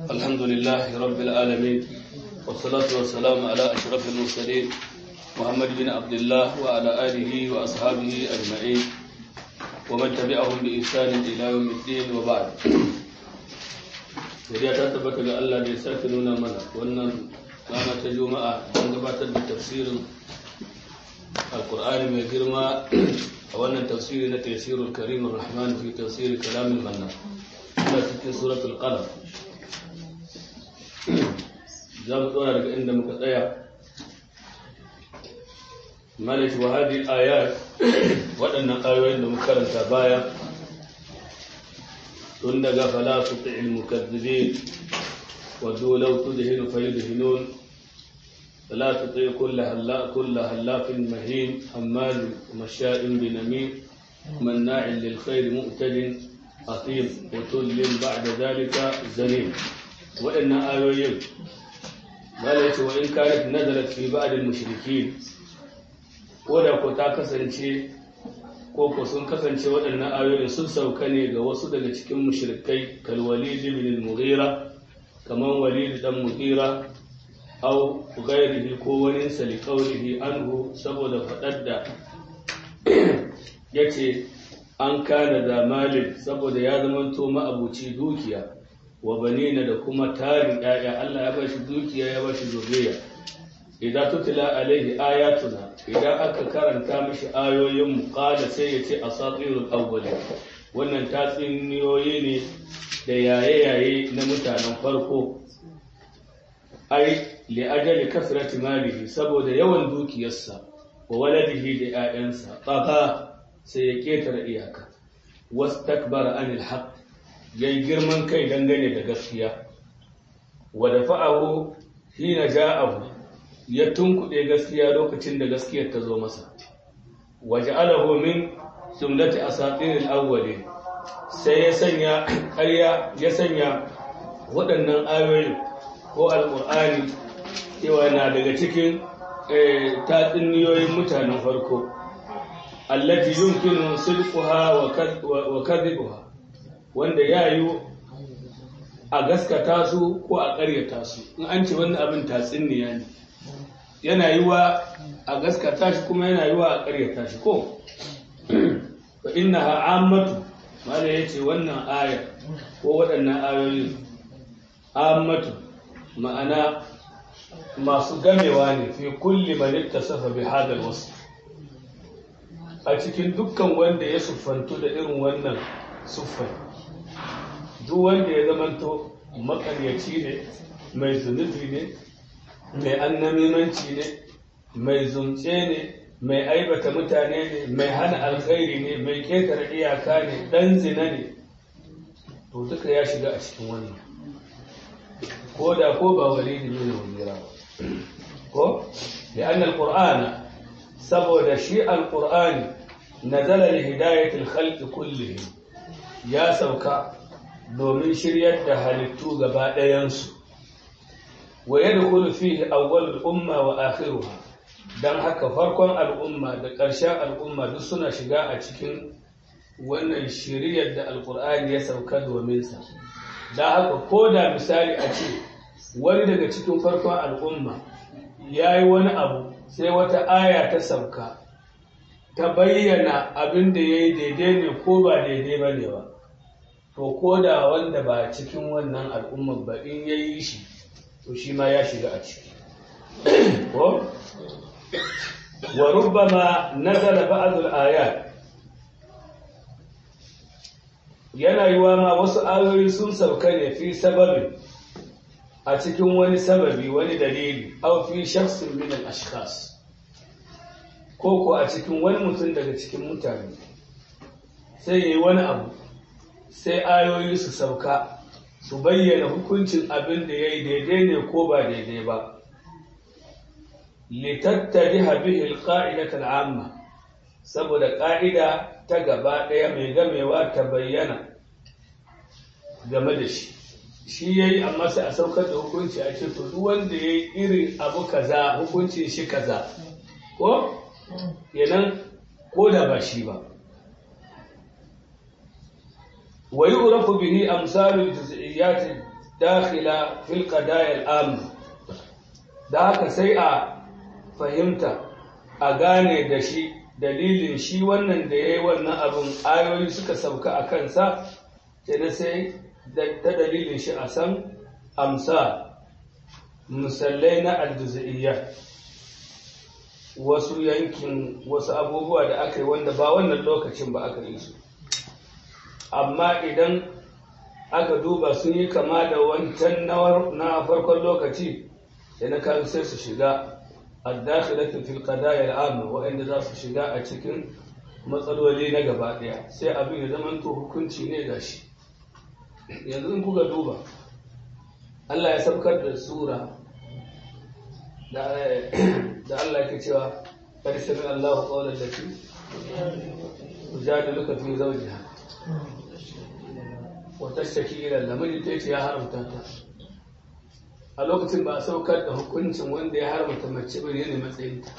الحمد لله رب العالمين والصلاة والسلام على أشرف المرسلين محمد بن عبد الله وعلى آله وأصحابه أجمعين ومن تبعهم بإحسان إلى يوم الدين وبعد Godiya ta tabbata ga Allah da ya sake nuna mana wannan rana ta Juma'a don gabatar da tafsirin Alƙur'ani mai girma a wannan tafsiri na tafsirul Karim Rahman fi tafsiri kalamin manna. Ina cikin suratul Qalam. Za mu tsora daga inda muka tsaya. Malik wa hadi ayat waɗannan ayoyin da muka karanta baya tun daga fala su fi'il mukazzibin wadda law tudhinu fayudhinun fala tuti kull halla kull hallafin mahin hammal masha'in binamin manna'in lil khair mu'tadin athim utullin ba'da dhalika zalim wa inna ayoyin malaka wa in kanat nazalat fi ba'd al mushrikin ko da ko ta kasance ko ko sun kasance waɗannan ayoyin sun sauka ne ga wasu daga cikin mushrikai kal walid ibn al-mughira kaman walid dan mughira aw ghairihi ko wani sali qawlihi anhu saboda fadar da yace an kana da malin saboda ya zamanto ma'abuci dukiya wa banina da kuma tarin ƴaƴa Allah ya bashi dukiya ya bashi zuriya idan tutila alaihi ayatuna idan aka karanta mishi ayoyin mu qala sai yace asatirul awwalin wannan tatsuniyoyi ne da yaye-yaye na mutanen farko ai li ajali kasrati malihi saboda yawan dukiyarsa wa waladihi da 'ya'yansa tsafa sai ya ketare iyaka wastakbara anil haqq yayi girman kai dangane da gaskiya wa dafa'ahu hina ja'ahu ya tunkuɗe gaskiya lokacin da gaskiyar ta zo masa waje alahu min jumlati asatiril awwalin sai ya sanya ƙarya ya sanya waɗannan ayoyi ko alƙur'ani cewa na daga cikin tatsuniyoyin mutanen farko allati yumkinu sidquha wa kadhibuha wanda ya yi a gaskata su ko a ƙaryata su in an ce wannan abin tatsuniya ne yana yi wa a gaskata shi kuma yana yi wa a ƙaryata shi ko fa inna ha'ammatu mala ya ce wannan aya ko waɗannan ayoyin ammatu ma'ana masu gamewa ne fi kulli man safa bi hadal wasu a cikin dukkan wanda ya siffantu da irin wannan siffai duk wanda ya zamanto makaryaci ne mai zunubi ne mai annamimanci ne mai zumce ne mai aibata mutane ne mai hana alkhairi ne mai ketare iyaka ne dan zina ne to duka ya shiga a cikin wannan ko da ko ba walidi ne wajira ko da anna alqur'ana saboda shi alqur'ani nazala li hidayati alkhalqi kullihim ya sauka domin shiryar da halittu gaba ɗayansu wa yadkhulu fihi awwalul umma wa akhiruha dan haka farkon al'umma da ƙarshen al'umma duk suna shiga a cikin wannan shiriyar da alqur'ani ya sauka domin sa dan haka ko da misali a ce wani daga cikin farkon al'umma yayi wani abu sai wata aya ta sauka ta bayyana abin da yayi daidai ne ko ba daidai bane ba to ko da wanda ba cikin wannan al'ummar ba in yayi shi to shi ma ya shiga a ciki ko wa rubbama nazala ba'd al-ayat yana yiwa ma wasu ayoyi sun sauka ne fi sababin a cikin wani sababi wani dalili aw fi shakhsin min al-ashkhas ko ko a cikin wani mutum daga cikin mutane sai yayi wani abu sai ayoyi su sauka su bayyana hukuncin abin da ya yi daidai ne ko ba daidai ba litattari habihi alƙa'idatar amma saboda ƙa'ida ta gaba ɗaya mai gamewa ta bayyana game da shi shi ya yi amma sai a saukar da hukunci a ce to duk wanda ya yi irin abu kaza hukuncin shi kaza ko yanan ko da ba shi ba ويعرف به أمثال الجزئيات dakhila fil qadaya al da haka sai a fahimta a gane da shi dalilin shi wannan da ya yi wannan abin ayoyi suka sauka a kansa kenan sai ta dalilin shi a san amsa musallai na aljuza'iyya wasu yankin wasu abubuwa da aka yi wanda ba wannan lokacin ba aka yi su amma idan aka duba sun yi kama da wancan na farkon lokaci da na kan sai su shiga addakhilatu fil qadaya al'amma wa'anda za su shiga a cikin matsaloli na gaba daya sai abin ya zama to hukunci ne gashi yanzu in kuka duba Allah ya saukar da sura da Allah yake cewa qad sami Allahu qawlan lati tujadiluka fi zawjiha wa tashtaki ila Allah ta ce ya haramta ta a lokacin ba a saukar da hukuncin wanda ya haramta mace bane ne matsayinta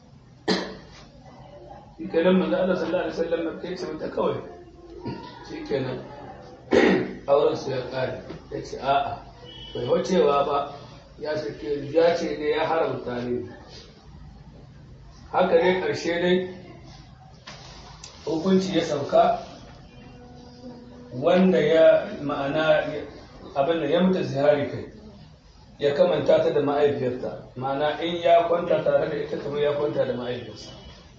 shi kenan manzo Allah sallallahu alaihi wasallam kai ce mata kawai shi kenan auren su ya kare ya ce a'a bai wacewa ba ya sake ya ce ne ya haramta ne haka ne karshe dai hukunci ya sauka wanda ya ma'ana abin da ya mutu zihari kai ya kamanta ta da ma'aifiyarta ma'ana in ya kwanta tare da ita kamar ya kwanta da ma'aifiyarsa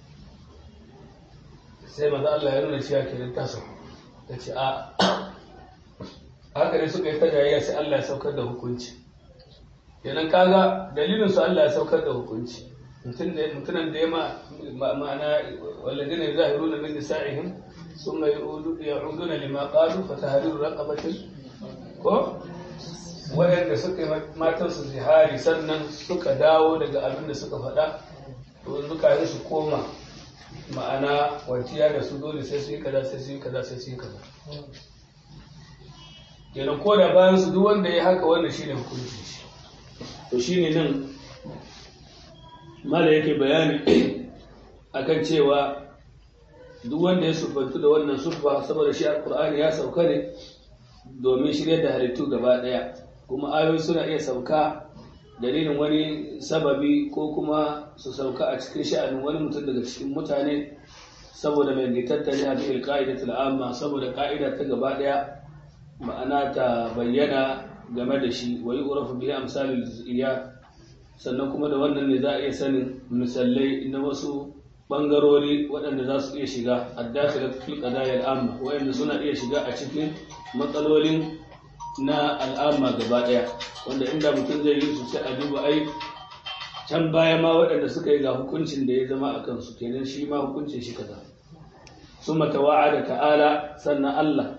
sai maza Allah ya nuna cewa kenan ta sauka ta ce a haka ne suka yi ta jayayya sai Allah ya saukar da hukunci kenan kaga dalilin su Allah ya saukar da hukunci mutunan da ya ma'ana walladina yuzahiruna min nisa'ihim thumma ya'uduna lima qalu fa tahriru raqabatin ko waɗanda suka yi matansu zihari sannan suka dawo daga abin da suka faɗa to zuka yi su koma ma'ana wanciya da su dole sai su yi kaza sai su yi kaza sai su yi kaza kenan ko da bayan su duk wanda ya haka wannan shine hukunci shi to shine nan mala yake bayani akan cewa duk wanda ya sufantu da wannan sufa saboda shi alqur'ani ya sauka ne domin shirya da halittu gaba daya kuma ayoyi suna iya sauka dalilin wani sababi ko kuma su sauka a cikin sha'anin wani mutum daga cikin mutane saboda mai tattali a cikin ka'idatul amma saboda ka'ida ta gaba daya ma'ana ta bayyana game da shi wa yu'rafu bihi amsalul juz'iyya sannan kuma da wannan ne za a iya sanin misalai na wasu bangarori waɗanda za su iya shiga addakhilat fil qadaya al-amma wayanda suna iya shiga a cikin matsalolin na al'amma gaba ɗaya wanda inda mutum zai yi su sai a duba ai can baya ma waɗanda suka yi ga hukuncin da ya zama a kansu kenan shi ma hukuncin shi kaza summa tawa'ada ta'ala sannan Allah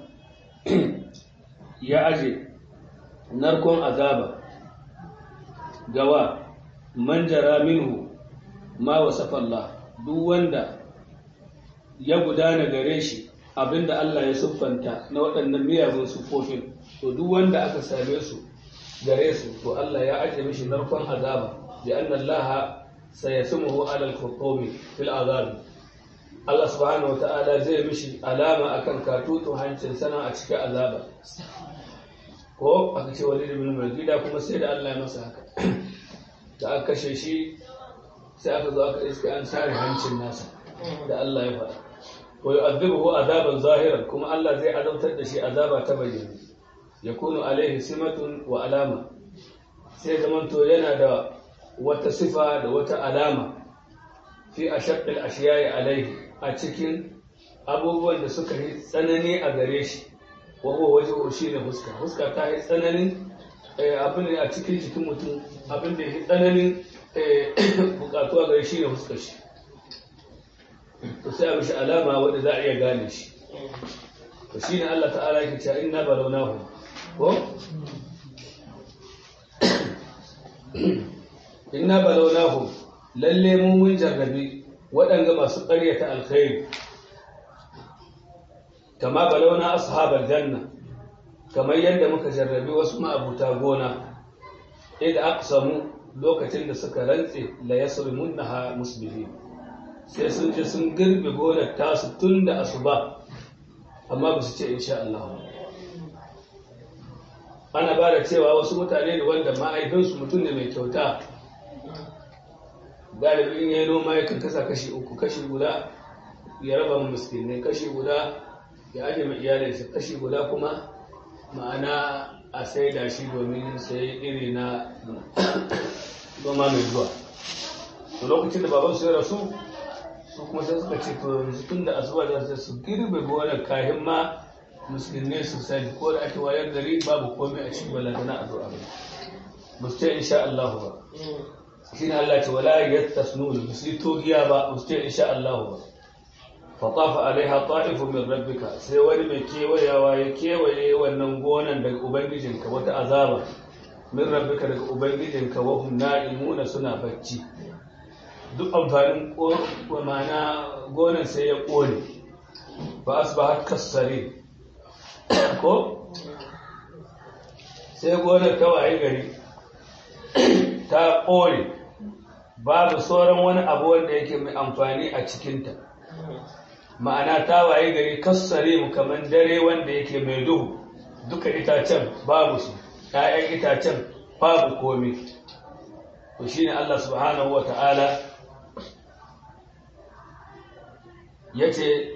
ya aje narkon azaba gawa man jara minhu ma wasafa Allah duk wanda ya gudana gare shi abinda Allah ya siffanta na waɗannan miyagun siffofin to duk wanda aka same su gare su to Allah ya aje mishi narkon azaba bi anna Allah sayasmuhu ala al-khutumi fil azab Allah subhanahu wata'ala zai mishi alama akan katutun hancin sana a cikin azaba ko aka ce walid ibn Mughira kuma sai da Allah ya masa haka da aka kashe shi sai aka zo aka iska an sare hancin nasa da Allah ya faɗa wa yu'adhibuhu adaban zahiran kuma Allah zai azabtar da shi azaba ta bayyana yakunu alaihi simatun wa alama sai zaman to yana da wata sifa da wata alama fi ashaqqil ashiya'i alaihi a cikin abubuwan da suka yi tsanani a gare shi wa huwa wajhu shi ne fuska fuska ta yi tsananin abin da a cikin jikin mutum abin da ya tsananin bukatuwa gare shi ne fuskar shi to sai a mishi alama wadda za a iya gane shi to shine Allah ta'ala yake cewa inna balawnahu ko inna balawnahu lalle mu mun jarrabi waɗanga masu ƙaryata alkhairi kama balawna ashabal janna kamar yadda muka jarrabi wasu ma'abuta gona idan aqsamu lokacin da suka rantse la yasrimunha musbihin sai sun je sun girbe gonar tasu tun da asuba amma ba su ce insha Allah ana ba da cewa wasu mutane ne wanda ma'aikinsu mutum ne mai kyauta galibin ya yi noma ya kan kasa kashi uku kashi guda ya raba mu miskinai kashi guda ya aje mai iyalinsa kashi guda kuma ma'ana a sai da shi domin sai iri na noma mai zuwa to lokacin da babansu ya rasu su kuma sai suka ce to yanzu tun da asuba da su girbe gonar kahin ma musulmi su sani ko da ake wayar gari babu komai a cikin balantana a zuwa ba ba su ce insha Allah ba shi ne Allah ce wala yattasnun ba su yi togiya ba ba su ce insha Allah ba fa tafa alaiha ta'ifu min rabbika sai wani mai kewayawa ya kewaye wannan gonan daga ubangijinka wata azaba min rabbika daga ubangijinka wa hum na'imuna suna bacci duk amfanin mana gonan sai ya kone ba asbahat kasare ko sai gonar ta waye gari ta kone babu sauran wani abu wanda yake mai amfani a cikinta ma'ana ta waye gari kassare mu kamar dare wanda yake mai duhu duka itacen babu su ‘ya'yan itacen babu komi to shine Allah subhanahu wa ta'ala ya ce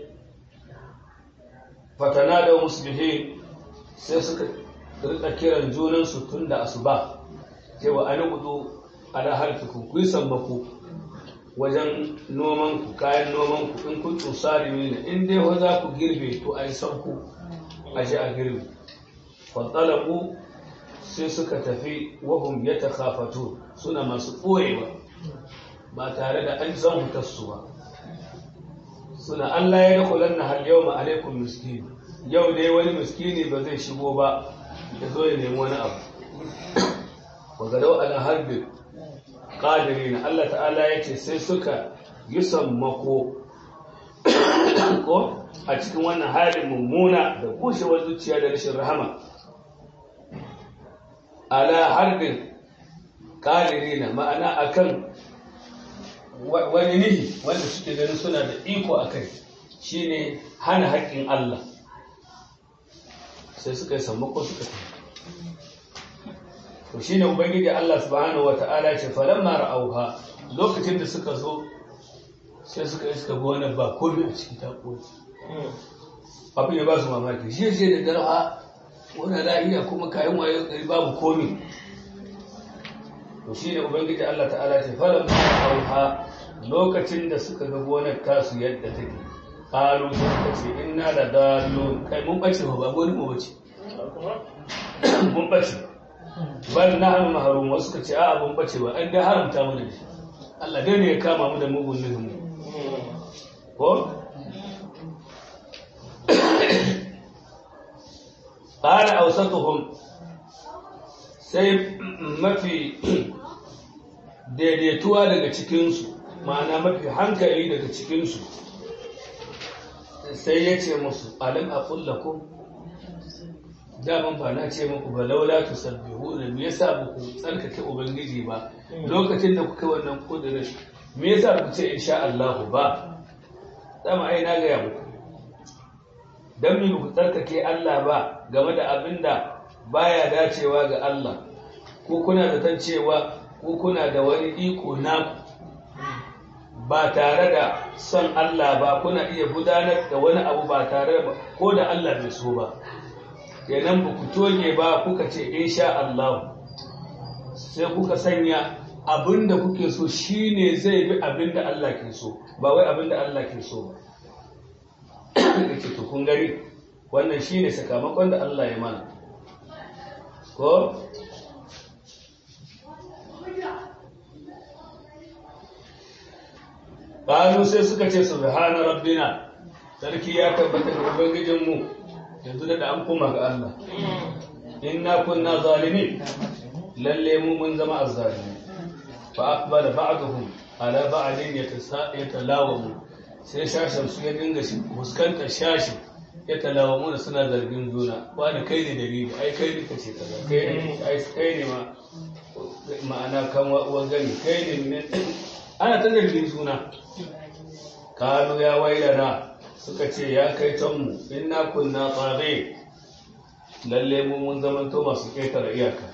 fatana da muslihin sai suka rika kiran junansu tun da asuba cewa an kudu ala harfikun ku yi sammaku wajen nomanku kayan nomanku in kun tsari ne in dai wa za ku girbe to a yi sauku a ji a girbe fatsalaku sai suka tafi wahum ya ta suna masu ɓoyewa ba tare da an zan hutarsu ba suna Allah ya dakulan na hal yau ma'alaikun miskini yau dai wani miskini ba zai shigo ba ya zo ya nemi wani abu wa gadau ala harbin ƙadiri na Allah ta'ala ya ce sai suka yi sammako ko a cikin wannan halin mummuna da kushewar zuciya da rashin rahama ala harbin ƙadiri na ma'ana akan wani nihi wanda suke ganin suna da iko a kai shi ne hana haƙƙin Allah sai suka yi sammako suka tafi to shi ne ubangiji Allah subhanahu wa ta'ala ce falon mara auha lokacin da suka zo sai suka yi suka wani ba komi a cikin taƙoƙi abin ya ba su mamaki shi ce da darha wani la'iya kuma kayan wayo gari babu komi to shi ne ubangiji Allah ta'ala ce falon mara auha lokacin da suka ga gonar tasu yadda take ƙalu suka ce ina da dalo kai mun ɓace ba wani mu bace mun ɓace bal na hannu maharum wasu suka ce a'a mun ɓace ba an dai haramta mu da shi Allah dai ne ya kama mu da mugun nufin mu ko qala awsatuhum sai mafi daidaituwa daga cikinsu ma'ana mafi hankali daga cikinsu sai ya ce musu alim a kullakum daman ba na ce muku ba laula tu sabbihu da me yasa ba ku tsarkake ubangiji ba lokacin da kuka wannan kudirin me yasa ku ce insha Allah ba dama ai na gaya muku dan me ku tsarkake Allah ba game da abinda baya dacewa ga Allah ko kuna zaton cewa ko kuna da wani iko naku ba tare da son Allah ba kuna iya gudanar da wani abu ba tare da ko da Allah bai so ba kenan ba ku toge ba kuka ce insha Allah sai kuka sanya abinda kuke so shine zai bi abinda Allah ke so ba wai abinda Allah ke so ba kace to kun gari wannan shine sakamakon da Allah ya mana ko Ƙalu sai suka ce subhana rabbina sarki ya tabbata ga ubangijinmu yanzu da an koma ga Allah inna kunna zalimin lalle mu mun zama azzalimi fa aqbala ba'dhum ala ba'din yatalawamu sai shashin su ya dinga shi fuskantar shashi ya talawamu da suna zargin juna wani kai ne dalili ai kai ne kace kaza kai ne ai kai ne ma ma'ana kan wa gani kai ne ana ta zargin suna kanu ya wailana suka ce ya kai canmu inna kunna tsare lalle mu mun zamanto masu ƙetare iyaka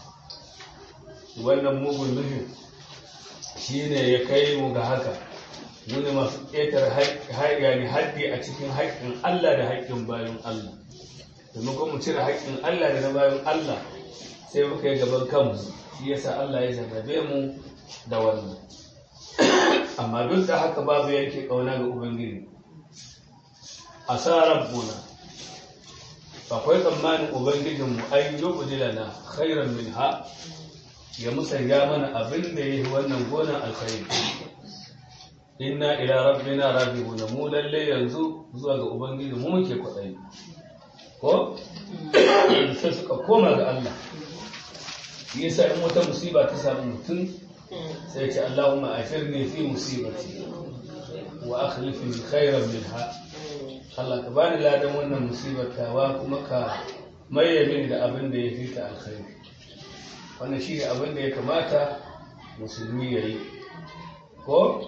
wannan mugun nufin shi ne ya kai mu ga haka muni masu ƙetare yani haddi a cikin haƙƙin Allah da haƙƙin bayan Allah domin kuma mu cire haƙƙin Allah da na bayan Allah sai muka yi gaban kanmu shi yasa Allah ya zarrabe mu da wannan amma duk da haka babu yanke ƙauna ga Ubangiji a sa rabbuna akwai tsammanin Ubangijinmu an yi ƙudilana khairan min ha ya musanya mana abin da ya yi wannan gonan alkhairi inna ila rabbina rabbihuna mu lalle yanzu zuwa ga ubangiji mu muke kwaɗayi ko sai suka koma ga Allah yasa in wata musiba ta samu mutum sai ce Allahumma afirni fi musibati wa akhlifni khairan minha Allah ka bani ladan wannan musibar tawa kuma ka maye mini da abin da ya fi ta alkhairi wannan shi ne abin da ya kamata musulmi ya yi ko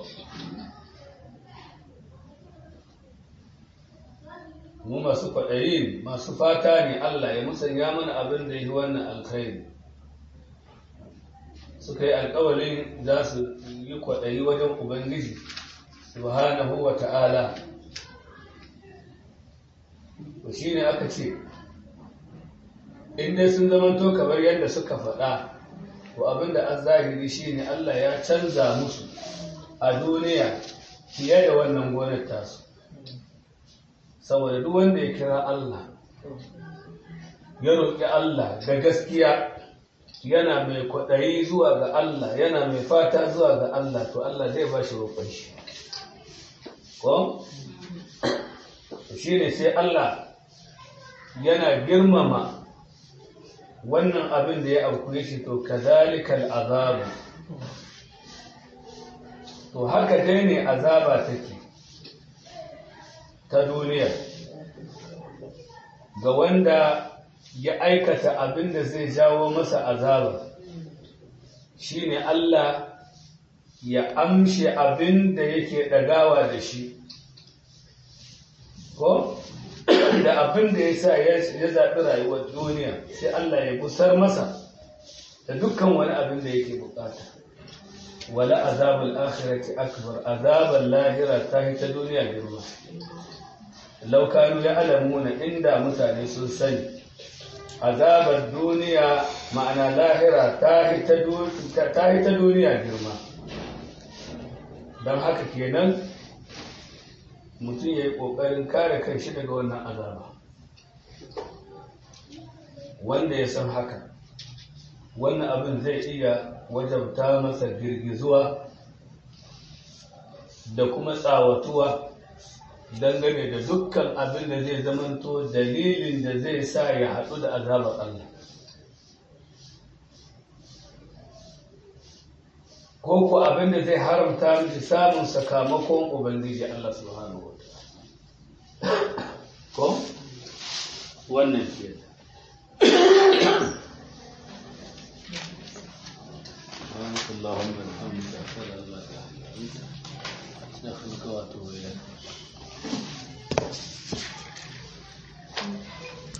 mu masu kwaɗayi masu fata ne Allah ya musanya mana abin da ya yi wannan alkhairi suka yi alkawalin za su yi kwaɗayi wajen ubangiji subhanahu wa ta'ala to shi ne aka ce in dai sun zamanto kamar yadda suka faɗa to abinda an zahiri shi ne Allah ya canza musu a duniya fiye da wannan gonar tasu saboda duk wanda ya kira Allah ya roƙi Allah da gaskiya yana mai kwaɗayi zuwa ga Allah yana mai fata zuwa ga Allah to Allah zai ba shi roƙon shi ko shi ne sai Allah yana girmama wannan abin da ya auku shi to kazalikal azabu to haka dai ne azaba take ta duniya ga wanda ya aikata abin da zai jawo masa azaba shine Allah ya amshe abin da yake ɗagawa da shi ko da abin da ya sa ya zaɓi rayuwar duniya sai Allah ya gusar masa da dukkan wani abin da yake bukata wala azabul akhirati akbar azabul lahira ta ta duniya girma law kanu ya'lamuna inda mutane sun sani azabar duniya ma'ana lahira ta ta duniya girma don haka kenan mutum ya yi ƙoƙarin kare kan shi daga wannan azaba wanda ya san haka wannan abin zai iya wajabta masa girgizuwa da kuma tsawatuwa dangane da dukkan abin da zai zamanto dalilin da zai sa ya haɗu da azabar Allah ko ku abin da zai haramta miki samun sakamakon ubangiji Allah subhanahu wa ko wannan ke اللهم الحمد أشهد أن لا إله إلا أنت أستغفرك وأتوب إليك